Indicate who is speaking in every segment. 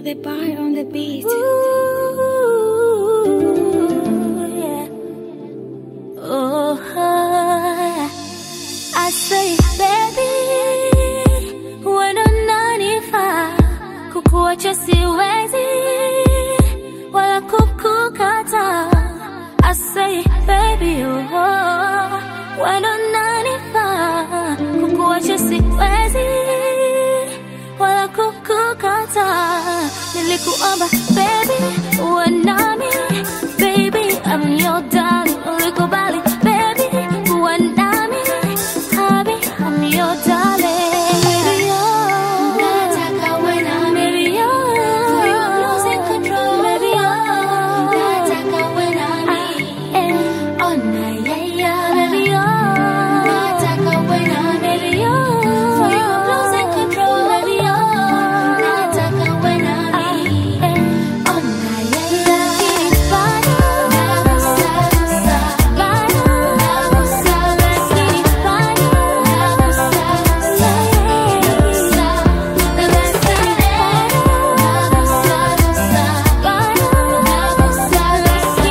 Speaker 1: the bar on the beat.
Speaker 2: Ooh, yeah. Oh, I say baby, wewe unanifaa, kukuacha siwezi wala kukukata. I say baby, oh, wewe unanifaa, kukuacha siwezi wala kukukata. Nilikuomba baby, uwe nami baby, I'm your darling. Ulikubali baby, uwe nami habi, I'm your darling. Baby, oh,
Speaker 1: Nataka uwe nami.
Speaker 2: baby, oh,
Speaker 1: For you're losing control.
Speaker 2: baby, oh,
Speaker 1: Nataka uwe nami.
Speaker 2: eh, oh, na, yeah, yeah, baby, oh,
Speaker 1: Nataka uwe nami.
Speaker 2: baby, oh,
Speaker 1: For you're losing control.
Speaker 2: baby, oh,
Speaker 1: Nataka uwe nami.
Speaker 2: oh, na, yeah, yeah. Bado,
Speaker 1: Nagusa, gusa.
Speaker 2: bado,
Speaker 1: Nagusa, gusa.
Speaker 2: bado,
Speaker 1: Nagusa, gusa. Nagusa, nagusa. Nagusa, gusa.
Speaker 2: bado,
Speaker 1: Nagusa, gusa.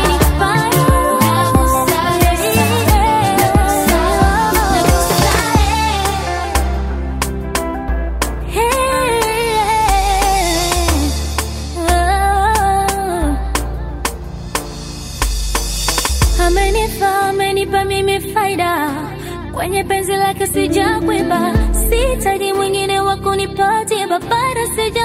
Speaker 2: Amenifa, amenipa mimi faida kwenye penzi lake sijakwiba, sitaji mwingine wa kunipatia babara sija